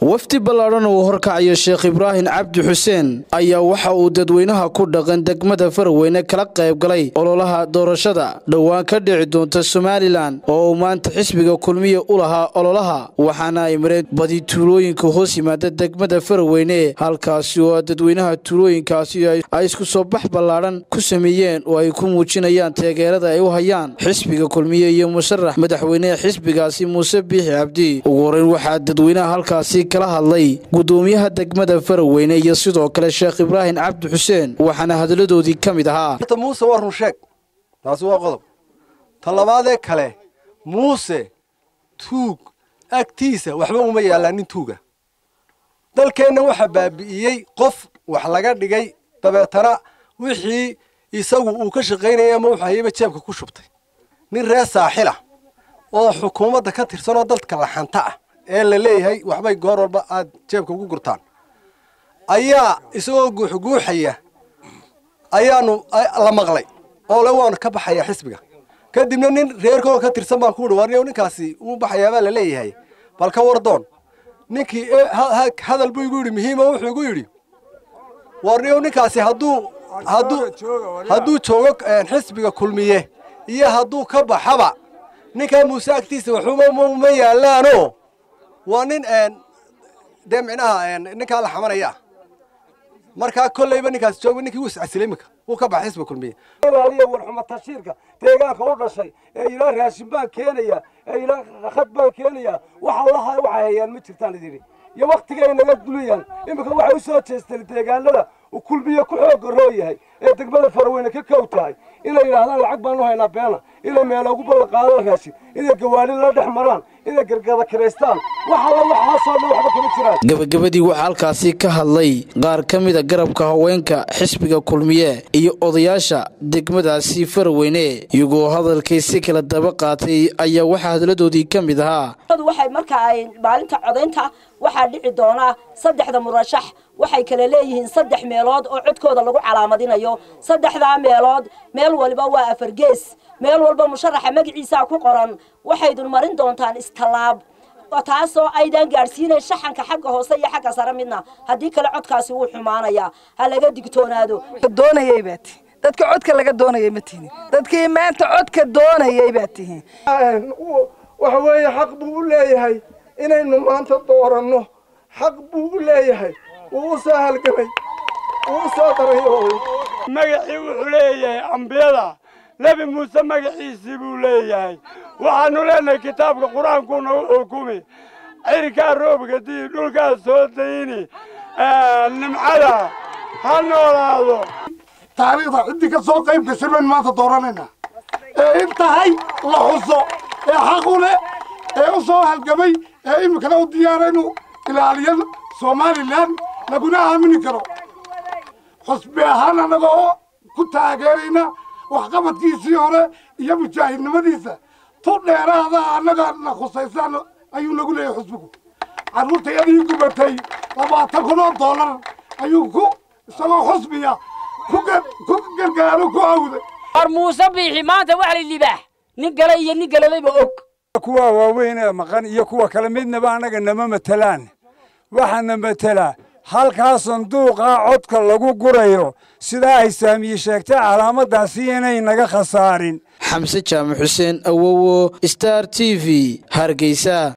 wafdi ballaadhan uu horkacayo sheekh ibraahim cabdi xuseen ayaa waxa uu dadweynaha ku dhaqan degmada faraweyne kala qayb galay ololaha doorashada dhowaan ka dhici doonta somalilan oo uu maanta xisbiga kulmiya u lahaa ololaha waxaana ay mareen badi tuulooyinka hoos yimaada degmada faraweyne halkaasi oo dadweynaha tuulooyinkaasi ay isku soo bax ballaadhan ku sameeyeen oo ay ku muujinayaan taageerada ay u hayaan xisbiga kulmiye iyo musharax madaxweyneha xisbigaasi muuse biixi cabdi ugu horeyn waxaa dadweynaha halkaasi kala hadlay gudoomiyaha degmada faraweyne iyo sidoo kale sheekh ibraahim cabdi xuseen waxaana hadalladoodii ka mid ahaa muuse waa run sheeg taasi waa qodob ta labaadee kale muuse tuug agtiisa waxba uma yaallaan nin tuuga dalkeenna waxaa baabi'iyey qof wax laga dhigay dabeetana wixii isagu uu ka shaqaynayay ama wuxuu hayaba jeebka ku shubtay nin reer saaxila oo xukuumadda ka tirsanoo dalka laxanta ah ee la leeyahay waxbay goor walba aad jeebka ugu gurtaan ayaa isagoo guuxguuxaya ayaanu la maqlay oo le waanu ka baxayaa xisbiga kadibna nin reerkooda ka tirsan baan ku uhi warniyow ninkaasi uu baxayaabaa la leeyahay bal ka wardoon ninkii hadal buu igu yidhi muhiima wuxuu igu yidhi warniyow ninkaasi hadduu hadduu hadduu joogo xisbiga kulmiye iyo hadduu ka baxaba ninkaa muuse agtiisa waxuma yaallaano waa nin dee micnaha ninkaa la xamanaya markaa kollayba ninkaas jooga ninkii wuu iscasilay iminka wuu ka baxay xisbiga kulmiye ilaaliya warxuma tashiirka deegaanka u dhashay ee ilaa raashin baan keenaya ee ilaa khad baan keenaya wax allaha waxay hayaan ma jirtaan idiri iyo waktiga ay naga dulayaan iminka waxay u soo jeesteen deegaanada uu kulmiye ku xooga roo yahay ee degmada faraweyne ka kow tahay inay yidhaahdaan lacag baanu haynaa beena inay meelo ugu ballanqaadaan raashin inay gawaali la dhex maraan inay gargada kiraystaan wax alla waxaasoo dhan waxba kama jiraan gabagabadii waxaa halkaasi ka hadlay qaar ka mida garabka haweenka xisbiga kulmiye iyo odayaasha degmadaasi faraweyne iyagoo hadalkii si kala daba qaatay ayaa waxaa hadalladoodii ka mid ahaa waxay marka ay maalinta codaynta waxaa dhici doonaa saddexda murashax waxay kala leeyihiin saddex meelood oo codkooda lagu calaamadinayo saddexdaa meelood meel waliba waa afar gees meel walba musharaxa magaciisaa ku qoran waxaydun marin doontaan istallaab taasoo aydan gaadhsiinayn shaxanka xagga hoose iyo xagga sare midna haddii kale codkaasi wuu xumaanayaa ha laga digtoonaado doonayay baa tihin dadka codka laga doonayay ma tihin dadkii maanta codka doonayay baa tihin waxa weeye xaq buu u leeyahay inaynu maanta dooranno xaq buu u leeyahay wuu u soo halgamay wuu u soo daray magacii wuxuu leeyahay ambiyada nebi muuse magaciisii buu leeyahay waxaanu leenahay kitaabka qur-aankuuna u xukumi cirkaa roobka dii dhulkaa soo dayni nimcada ha noolaado taariikhda ciddii ka soo qayb gashay baynu maanta dooranaynaa ee in tahay la xuso ee xaqu leh ee u soo halgamay ee iminkana u diyaara inuu ilaaliyo somalilan laguna aamini karo xusbi ahaan annagoo ku taageerayna waxqabadkiisii hore iyo mujaahidnimadiisa tu dheeraada annaga na khusaysaan ayuu nagu leeyahay xusbigu carruurtayadii gubatay labaatan kun oo dollar ayuu ku isagoo xusbiya ku gargaaro ku awday war muuse biixi maanta wax la libaax nin gale iyo nin galadayba og kuwa waaweyn ee maqan iyo kuwa kale midnaba annaga nama matelaan waxaana matelaa halkaa sanduuqaa codka lagu gurayo sidaa ay saamiye sheegtay calaamadaasi inay naga khasaarin xamse jaamac xuseen awowo star t v hargeysa